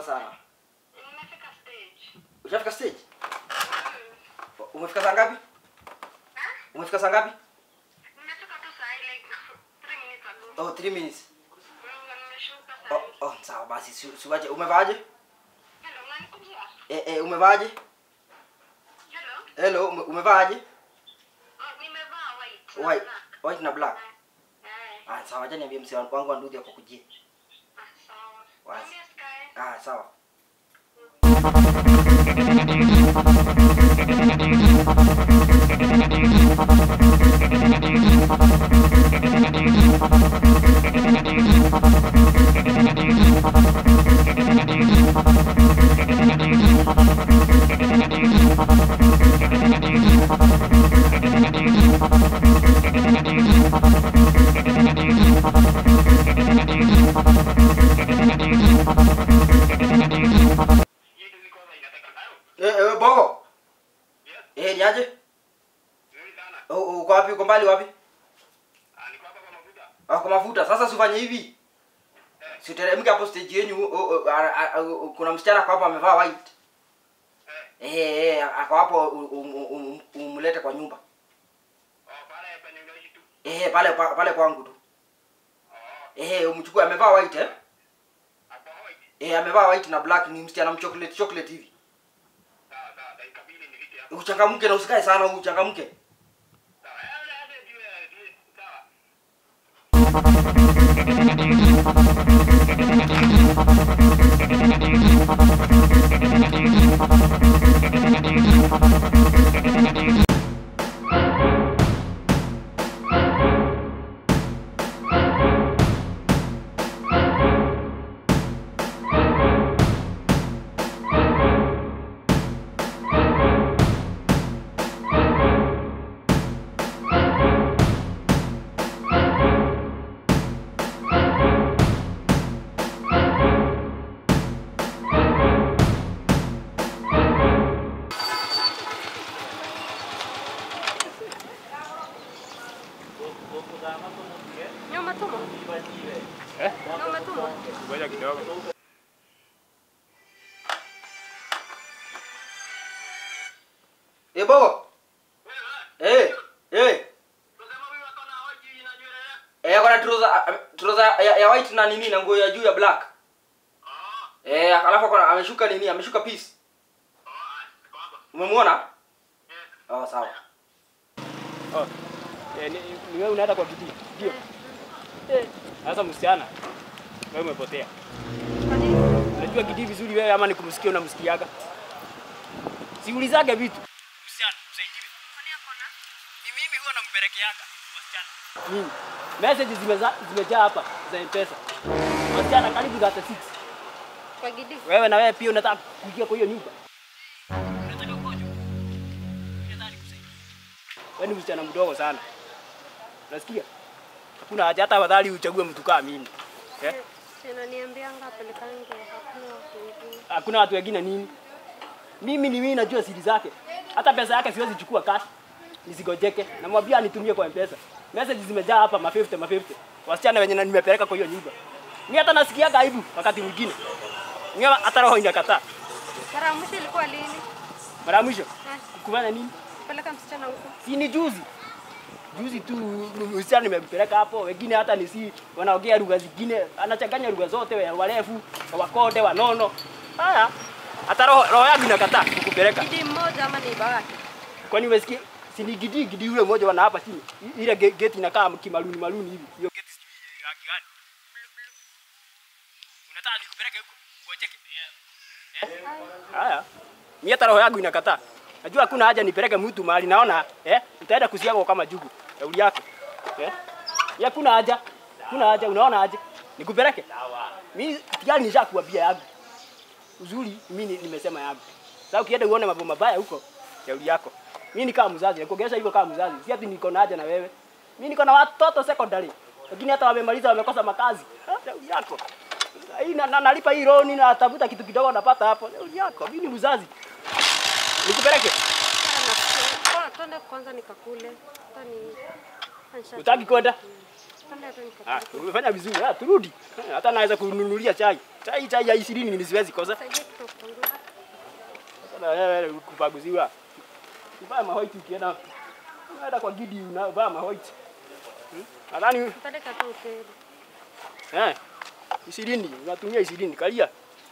sana. Nimefika stage. Ushafika stage? Mm. Umefika saa ngapi? Ah? Umefika saa ngapi? Nimefika tu saa hii like 3 minutes ago. Oh, 3 minutes. Mm, nimeshuka saa Oh, hii. oh, sawa basi si- siwache. Umevaaje? Hello, unanikujia? Eh, eh, umevaaje? Hello? Hello, ume, umevaaje? Oh, nimevaa white. na White, black. white na black. Eh, Ah, sawa, acha niambie mzee wangu wangu wa nduthi akakujia. ah, sawa. Wazi. Mwambie Sky. Ah, sawa. Eh, eh, Bogo. Eh, niaje? Oh, oh, uko wapi? Uko mbali wapi? Ah, kwa mafuta. Sasa sifanye hivi. Siteremke hapo stage yenu. Oh, oh, ah, ah, ah, kuna msichana kwa hapo amevaa white. Eh, eh, ako hapo u- u- u- um- umlete kwa nyumba. Eh, pale pa- pale kwangu tu. Eh, umchukue amevaa white eh? Eh, amevaa white na black ni msichana mchocolate chocolate hivi. Uchangamke na usikae sana, uchangamke. Nyuma tumo. Eh? Nyuma tumo. Ngoja kidogo. Eh, Bogo. Eh, eh. Eh, kuna trouser trouser ya, ya white na nini na nguo ya juu ya black. Eh, alafu akona ameshuka nini? Ameshuka piece. Umemwona? Oh, sawa. Oh. Eh, ni, ni wewe unaenda kwa bidii. Ndio. Eh, sasa msichana. Wewe umepotea. Kwa nini? Unajua Gidi vizuri wewe ama nikumsikia unamsikiaga? Siulizage vitu. Msichana, usaidiwe. Kwani hapo na? Ni mimi huwa nampelekeaga wasichana. Mimi. Message zimeza zimejaa hapa za M-Pesa. Wasichana karibu 36. Kwa Gidi. Wewe na wewe pia unataka kuingia kwa hiyo nyumba. Unataka ukojo? Unataka nikusaidie. Wewe ni msichana mdogo sana. Unasikia? Hakuna haja hata afadhali uchague mtu kama mimi. Eh? Tena niambianga apelekange hakuna watu wengine. Hakuna watu wengine nini? Mimi ni mimi najua siri zake. Hata pesa yake siwezi chukua cash. Nisigojeke. Namwambia anitumie kwa M-Pesa. Message zimejaa hapa ma 50 ma 50. Wasichana wenye na- nimepeleka kwa hiyo nyumba. Mimi hata nasikiaga aibu wakati mwingine. Mimi hata roho inakataa. Mara ya mwisho ilikuwa lini? Mara ya mwisho Eh, kufanya nini? Peleka msichana huko. Si ni juzi. Juzi tu msichana nimempeleka hapo, wengine hata ni si wanaongea lugha zingine, anachanganya lugha zote, wa- warefu, wakonde, wanono. Haya, hata roho, roho yangu inakataa kukupeleka. Gidi mmoja ama ni wake? Kwani umesikia? Si ni gidi gidi yule mmoja wana hapa chini. I- Ile ge- geti inakaa kimaluni maluni hivi. Hiyo geti sijui rangi gani. Unataka nikupeleke huko? Ngojeke. Haya. Mimi hata roho yangu inakataa. Najua hakuna haja nipeleke mtu mahali naona eh utaenda kusiaga kama jugu. Kauli yako. Eh? Ya kuna haja. Kuna haja unaona haja. Nikupeleke? Mimi tayari nishakuambia yangu. Uzuri mimi ni- nimesema yangu. Sasa ukienda uone mambo mabaya huko, shauri yako. Mimi ni kama mzazi, nakuongelesha hivyo kama mzazi. Si ati niko na haja na wewe. Mimi niko na watoto secondary. Lakini hata wamemaliza wamekosa makazi. Ah, Shauri yako. Hii na, na, nalipa hii loan na tafuta kitu kidogo napata hapo. Shauri yako. Mimi ni mzazi. Nikupeleke? Sana. Kwa twende kwanza nikakule. Hata ni Utaki kwenda? Twende tu Ah, nikatafuta. umefanya vizuri. Ah, turudi. Eh, Hata naweza kununulia chai. Chai chai ya 20 mimi siwezi kosa. Saidia kitu kupunguza. Sasa wewe kupaguziwa. Vaa mahoiti ukienda. Unaenda kwa gidi unavaa mahoiti. Hmm? Nadhani Nipeleka tu hoteli. eh 20 unatumia 20 kalia.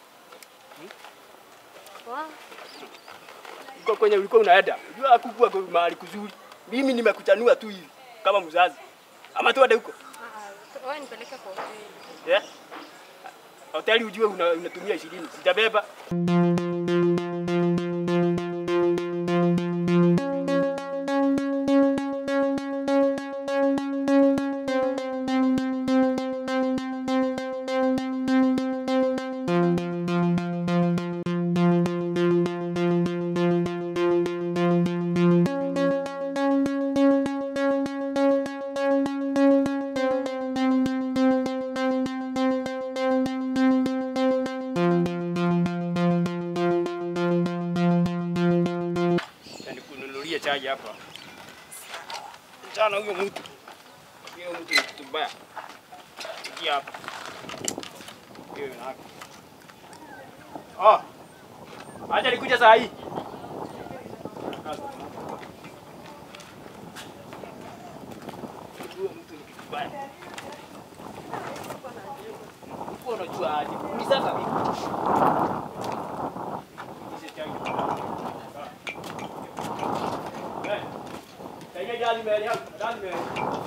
Wa, Uko kwenye ulikuwa unaenda. Unajua kukua kwa mahali kuzuri. Mimi nimekuchanua tu hivi kama mzazi. Ama tuende huko. ah, wewe nipeleke kwa hoteli. Eh? Hoteli ujue una- unatumia 20. Sitabeba. Nikununulie chai hapa. Mchana huyo mtu. Huyo mtu ni kitu mbaya. Ingia hapa. Hiyo ni haki. Oh. Acha nikuja saa hii. Huyo mtu ni kitu mbaya. Uko unajua aje? Ulisaka vipi? Hizi chai. Eh. Kayaknya jalan mbele yangu, jalan mbele.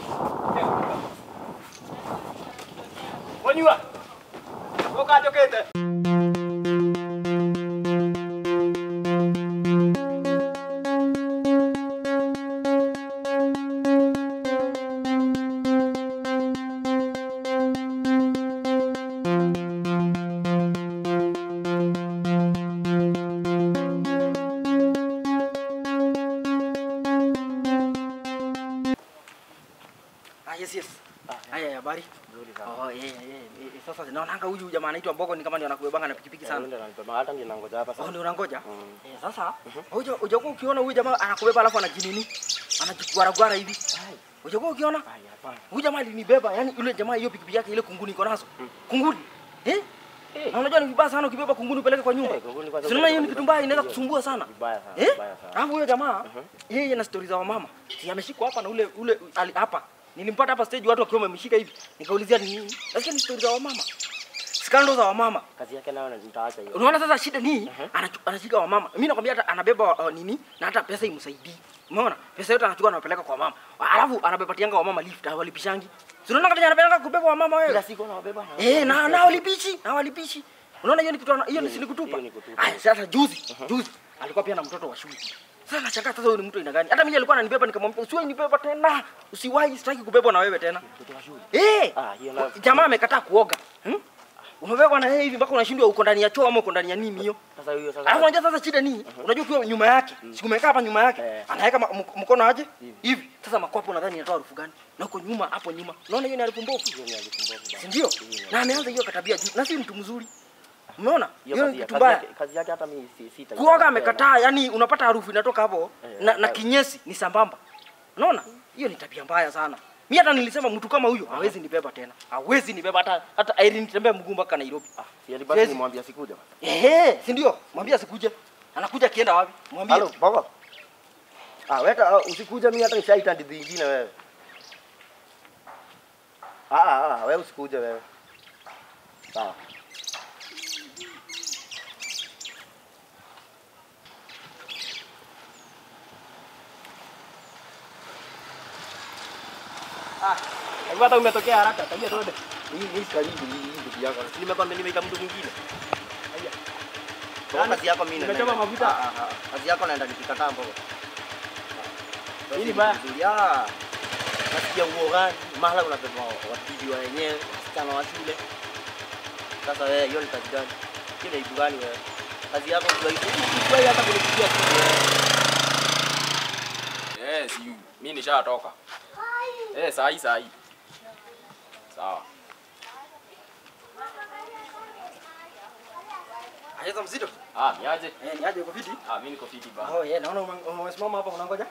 Wanyua. Toka jokete. Ah, yes, yes. Haya, habari? Oh, yeah, yeah, yeah. Eh, Sasa naonanga huyu jamaa anaitwa Mbogo ni kama ndio anakubebanga na pikipiki sana. hata ndio nangoja hapa Oh, sasa. ndio unangoja? Mm. Eh, sasa huja hujakuwa ukiona huyu jamaa anakubeba alafu anajinini? Anajigwaragwara hivi. Hujakuwa ukiona? Ai, hapana. Huyu jamaa alinibeba, yani yule jamaa hiyo pikipiki yake ile kunguni iko nazo. Kunguni. Eh? Eh. Na unajua ni vibaya sana ukibeba kunguni upeleke kwa nyumba. Eh, kunguni kwanza Si unaona hiyo ni upeleke kitu kwa mbaya inaweza nyumba. kusumbua sana. Vibaya sana, Eh? vibaya sana. Alafu huyo jamaa yeye na stori za wamama. Si ameshikwa hapa na ule ule ali, hapa. Nilimpata hapa stage watu wakiwa wamemshika hivi. Nikaulizia ni nini? Nasikia ni stori za wamama. Skando za wamama. Kazi yake nayo nitaacha hiyo. Unaona sasa shida ni anachu- anashika wamama. Mimi nakwambia hata anabeba uh, nini na hata pesa imsaidii. Umeona? Pesa yote anachukua anapeleka kwa mama. Alafu anabebatianga wamama lift, hawalipishangi. Si unaona kama anapeleka kubeba wamama wewe? Kila siku anawabeba na. Eh, na na walipishi, na walipishi. Unaona hiyo ni kitu ana- hiyo ni Hiyo si ni- kutupa. hiyo ni kutupa. Aya, sasa juzi, juzi alikuwa pia na mtoto wa shule. Sasa nashangaa sasa huyu ni mtu aina gani? Hata mimi alikuwa ananibeba nikamwambia usiwahi nibeba tena. Usiwahi sitaki kubebwa na wewe tena. Mtoto wa shule. Eh! Ah, hiyo na- Jamaa amekataa kuoga. Hmm? Umebebwa na yeye hivi mpaka unashindwa uko ndani ya choo ama uko ndani ya nini hiyo? Sasa huyo sasa. Alafu unajua sasa shida ni, unajua ukiwa nyuma yake, siku umekaa hapa nyuma yake, Eh. anaweka ma- mk- mkono aje Hivi. hivi. Sasa makwapo nadhani inatoa harufu gani? Na uko nyuma hapo nyuma. Unaona hiyo ni harufu mbovu. Hiyo ni alikumbuka bana. Si ndio? Hiyo ni- Na ameanza hiyo katabia juu. Na si mtu mzuri. Umeona? Hiyo Hiyo ni kazi ya- kitu kazi mbaya. yake- Kazi yake hata mimi si sita. Kuoga amekataa, yani unapata harufu inatoka hapo Eh, na, na eh. kinyesi ni sambamba. Unaona? Hiyo ni tabia mbaya sana. Mimi hata nilisema mtu kama huyo hawezi nibeba tena. Hawezi nibeba hata hata Irene nitembea mguu mpaka Nairobi. Ah, si ali basi Siwezi. nimwambia sikuja. Ehe, si ndio? Mwambie asikuje. Anakuja akienda wapi? Mwambie. Halo, baba. Ah, weta ah, usikuja mimi hata nishaita ndizi nyingine wewe. Ah, ah, ah, wewe usikuje wewe. Sawa. Hebu hata umetokea haraka, tabia tuende. Hii hii karibu hii hii ndugu yako. Si nimekwambia nimeita mtu mwingine. Kwa kazi yako mimi Nimechoma naenda- mafuta. Ah, ah, ah. Kazi yako naenda nikikataa mboga. Hii ni baya. Ya. Nasikia nguo gani? Mahala unabeba watibi wa wenyewe, wasichana wa shule. Sasa wewe hiyo ni kazi gani? Hiyo ni aibu gani wewe? Kazi yako ndio hiyo. Usiwahi hata kunipigia simu wewe. Eh, si mimi nishatoka. Eh, saa hii saa hii. Sawa. Aheza mzito. Ah, niaje? Eh, ni aje uko fiti? Ah, mimi niko fiti ba. Oh, yeah, naona ume- umesimama hapa unangoja.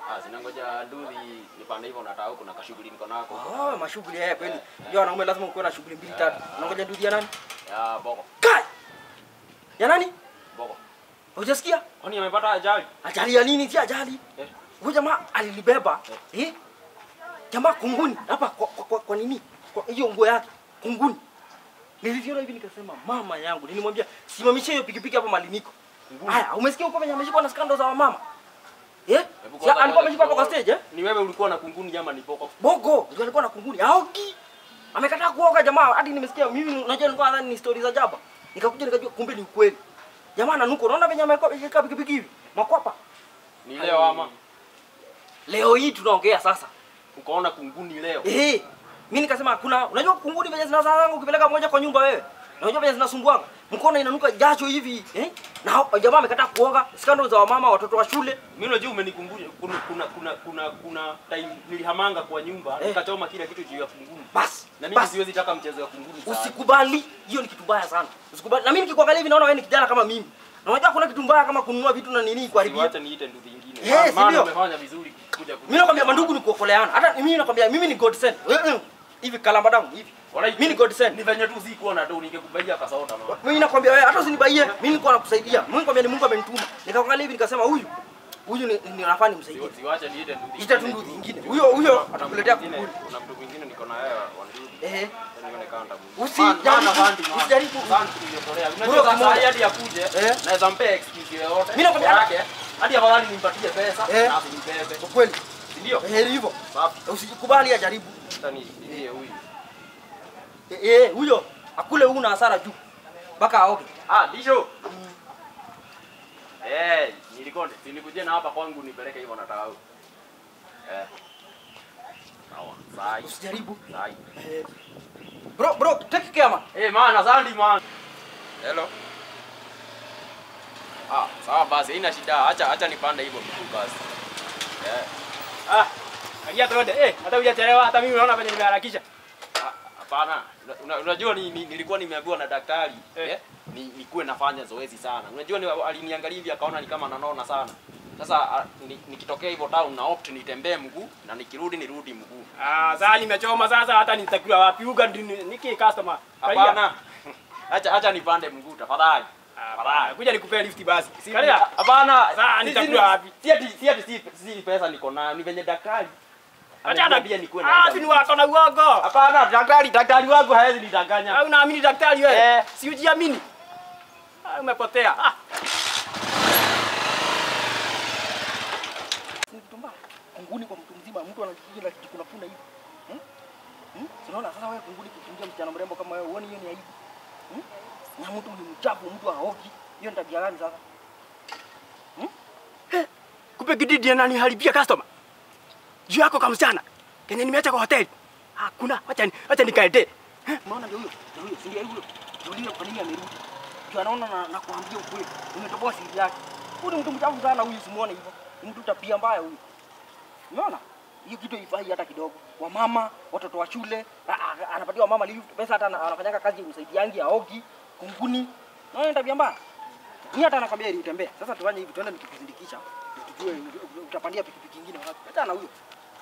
Ah, sina ngoja ndudhi nipande hivyo nataka huko na kashughuli niko nako. Oh, mashughuli haya kweli. Unajua wanaume lazima ukuwe na shughuli mbili tatu. Unangoja nduthi ya nani? Ya boko. Kai! Ya nani? Boko. Hujasikia? Kwani amepata ajali? Ajali ya nini? Si ajali. Eh. Huyu jamaa alilibeba. Eh? Jamaa kunguni hapa kwa, kwa, kwa, kwa nini? Kwa hiyo nguo yake kunguni. Niliviona hivi nikasema mama yangu, nilimwambia simamisha hiyo pikipiki hapa mali niko. Haya, umesikia huko venye ameshikwa na skando za wamama? Eh? Hebu Si kwanza alikuwa ngoja ameshikwa hapo kwa kidogo. stage eh? Ni wewe ulikuwa na kunguni ama ni boko? Bogo ndio alikuwa na kunguni. Aoki. Amekataa kuoga jamaa. Hadi nimesikia mimi unajua nilikuwa nadhani ni story za jaba. Nikakuja nikajua kumbe ni ukweli. Jamaa ananuka. Unaona venye ameweka pikipiki hivi? Makwapa. Ni leo ama Leo hii tunaongea sasa. ukaona kunguni leo? Eh. Mimi nikasema hakuna. Unajua kunguni venye zinazanga ukipeleka moja kwa nyumba wewe. Unajua venye zinasumbuanga. Mkono inanuka jasho hivi, eh? Na hao- jamaa amekataa kuoga. Skando za wamama, watoto wa shule. Mimi unajua umenikumbusha kuna kuna kuna kuna, kuna time nilihamanga kwa nyumba Eh. nikachoma kila kitu juu ya kunguni. Basi. Na mimi Basi. siwezi taka mchezo ya kunguni sana. Usikubali, hiyo ni kitu mbaya sana. Usikubali. Na mimi nikikuangalia hivi naona wewe ni kijana kama mimi. Na unajua kuna kitu mbaya kama kununua vitu na nini kuharibia. Wacha niite nduthi nyingine. Eh, si Maana ndio? umefanya vizuri kuja Mimi nakwambia mandugu ni kuokoleana. Hata mimi nakwambia mimi ni God sent. Eh, eh. Hivi kalamba damu hivi. Mimi ni God sent. Ni venye tu sikuwa na do ningekubaia kasaota na. Mimi nakwambia wewe hata usinibaie. Mimi nilikuwa nakusaidia. Mimi nakwambia ni Mungu amenituma. Nikaangalia hivi nikasema huyu huyu ni, ni nafaa nimsaidie. Siwache niite nduthi. Ita tu nduthi nyingine. Huyo huyo Kuna atakuletea mtu mwingine- kukuli. Kuna mtu mwingine niko na yeye wa nduthi. Eh. Nione kanda mwingine. Usijaribu- Man- man, man, man. usijaribu. Man, tuliotolea. Bro, Unajua sasa kimoja. hadi akuje, Eh. naweza mpea excuse yoyote. Mimi nakwambia- Yake, hadi afadhali nimpatie pesa Eh. na asinibebe. Kwa kweli. Si ndio? Eh, hivyo. Safi. Usijikubali ajaribu. Sasa ni ndiye huyu. Eh, eh, huyo akule huu na hasara juu. Mpaka aoge. Ah, Disho. Eh, nilikuwa nilikujia na hapa kwangu nipeleke hivyo nataka huko. Eh. Sawa. Sai. Usijaribu. Sai. Eh. Bro, bro, take care man. Eh, man, asante man. Hello. Ah, sawa basi, haina shida. Acha acha nipande hivyo mtu basi. Eh. Ah, kalia tuende. Eh, hata hujachelewa, hata mimi unaona venye nimeharakisha. Ah, Hapana, Una- una- unajua ni, ni, nilikuwa nimeambiwa na daktari Eh. eh, ni, nikuwe nafanya zoezi sana. Unajua ni, aliniangalia hivi akaona ni kama nanona sana. Sasa ah, ni- nikitokea hivyo town na opt nitembee mguu na nikirudi nirudi mguu. Ah, sasa nimechoma sasa hata nitakiwa wapi uga ndi- niki customer. Kalia. Hapana. acha acha nipande mguu tafadhali. Ah, kuja nikupea lift basi. Kalia. Hapana. Sasa si- nitakula si- wapi? Si ati si ati si, si pesa niko nayo, ni venye daktari. Acha ameniambia nikuwe Ah, naenda si ni mguu. wako na uogo. Hapana, daktari daktari wangu hawezi nidanganya. Au unaamini daktari wewe? Eh. Si ujiamini. Ah, umepotea. Ah, Ni kitu mbaya. Kunguni kwa mtu mzima, mtu anajikuna na kijikuna punda hivi. Hmm? Hmm? Unaona sasa wewe kunguni kutungia msichana mrembo kama wewe, uone hiyo ni aibu. Hmm? Na mtu ni mchafu, mtu haoki. Hiyo ni tabia gani sasa? kumbe Gididi ananiharibia customer. Juu yako kama msichana. Kenye nimeacha kwa hoteli. Hakuna. Acha ni acha nikaende. Unaona ndio huyo, ndio huyo, si ndio huyo. Tuulize kwa nini amerudi. Juu anaona na, na kuambia ukweli. Umetoboa siri yake. Huyu ni mtu mchafu sana huyu, simuone hivyo. Ni mtu tabia mbaya huyu. Unaona? Hiyo kitu haifai hata kidogo. Wamama, watoto wa shule, a- a- anapatia wamama lift, pesa hata ana- anafanyanga kazi ya usaidiangi aogi, kunguni. Unaona ni tabia mbaya. Ni hata anakwambia ili utembee. Sasa tufanye hivi, tuende nikikuzindikisha. Tujue utapandia pikipiki nyingine wapi. Hata na huyo.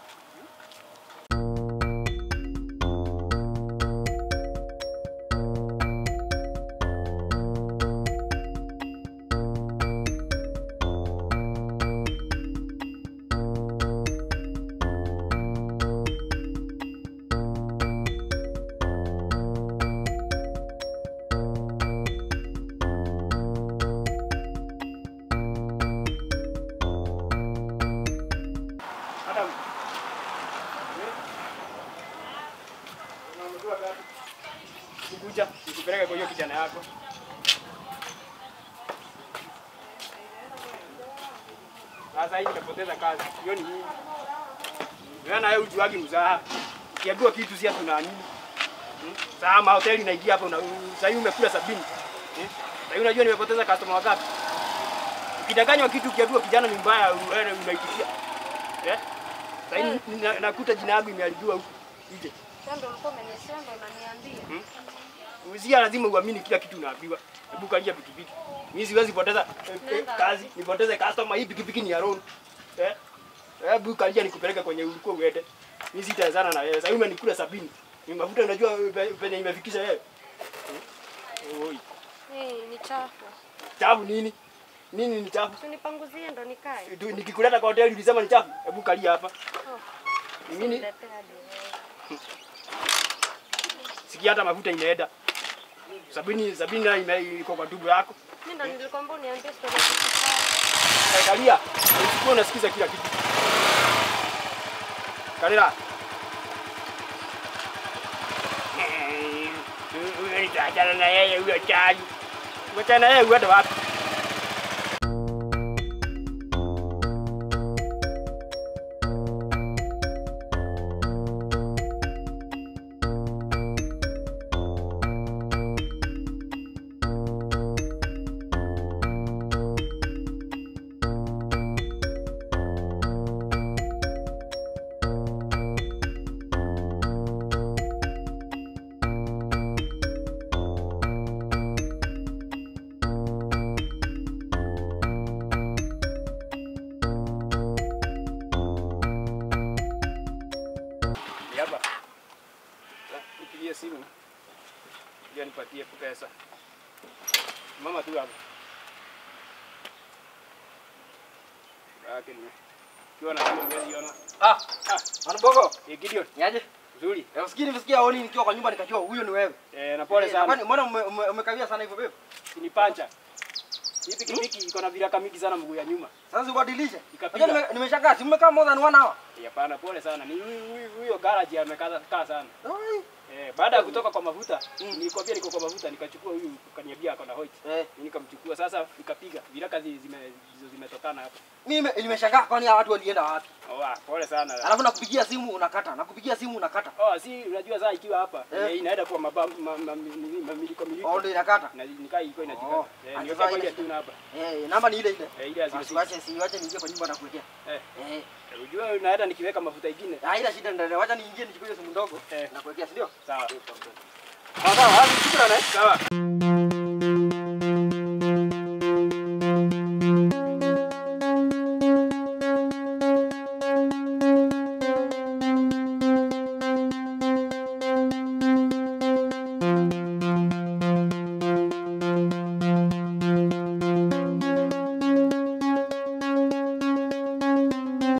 Madam. Unamjua gani? Kukuja, nikupeleke kwa hiyo kijana yako. Sasa hii nimepoteza kazi. Hiyo ni nini? Wewe na wewe ujuagi mzaha. Ukiambiwa kitu si tunaamini. Hmm? Sasa mahoteli naingia hapo na sasa hivi umekula sabini. Hmm? Sasa hivi unajua nimepoteza customer wangapi? Ukidanganywa kitu ukiambiwa kijana ni mbaya wewe unaitikia. Eh? Sasa hivi nina- nakuta jina yangu imeharibiwa huku nje. Sasa ndio ulikuwa umenisema unaniambia. Uzia lazima uamini kila kitu unaambiwa. Hebu kalia pikipiki. Mimi siwezi poteza eh, eh, Nenda kazi, nipoteze customer. Hii pikipiki ni ya loan. Eh? Hebu kalia nikupeleke kwenye ulikuwa uende. Mimi sitazana na wewe. Sasa hivi umenikula sabini. Ni mafuta unajua pe- penye imefikisha wewe. Oi. Hii ni chafu. Chafu nini? Nini ni chafu? Usinipanguzie ndo nikae. Tu- Nikikuleta kwa hoteli ulisema ni chafu. Hebu kalia hapa. Oh, Ni nini? niletea hadi wewe. Sikia hata mafuta imeenda. Sabini sabini na ime iko kwa tumbo yako. Mimi ndo nilikwambia uniambie story ya kifaa. Kalia. Usiku unasikiza kila kitu. Kalila. Huyo nitaachana na yeye huyo chali. Ngoja na yeye uende wapi? Ni hapa. Nipigie simu. Ndio nipatie pesa. Mama tu hapa. Yake ni. Kiwa na hiyo mbele yona. Ah, Ah, Manabogo, eh Gideon, niaje? nzuri. Eh, Usikii nimesikia honi nikiwa kwa nyumba nikajua huyo ni wewe. Eh, na pole Eh, kwani sana. mbona ume- ume- umekawia sana hivyo bebe? Ni pancha. Hii pikipiki iko na viraka mingi sana mguu ya nyuma. Sasa ubadilishe. Ikapiga. Unajua nime- nimeshangaa, si umekaa more than one hour. Eh, Hapana, pole sana. Ni huyu- huyu huyo garage amekaa kaa sana. Ai. Eh, baada ya kutoka kwa mafuta, nilikwambia niko kwa mafuta, nikachukua huyu kaniambia ako na hoit. Eh, Mimi nikamchukua sasa nikapiga. Viraka zi- zime zizo zimetokana hapa. mimi nimeshangaa kwani hawa watu walienda wapi? Oh, ah, pole sana. Alafu nakupigia simu unakata, nakupigia simu unakata. Oh, si unajua saa ikiwa hapa Eh. eh. inaenda kwa maba ma, ma, nini, mamiliko miliko. Oh, ndio inakata. Na nikaa ilikuwa inajikata. Oh, Eh, sasa nikakaa ile- ile tu hapa. Eh, namba ni ile ile. Eh, ile azime. Basi wache si wache niingie kwa nyumba na kuwekea. Eh, Eh. unajua unaenda nikiweka mafuta ingine. Ah, ila shida ndio wacha niingie nichukue hiyo simu ndogo Eh. na kuwekea, si ndio? Sawa. Sawa, sawa, shukrani. Sawa.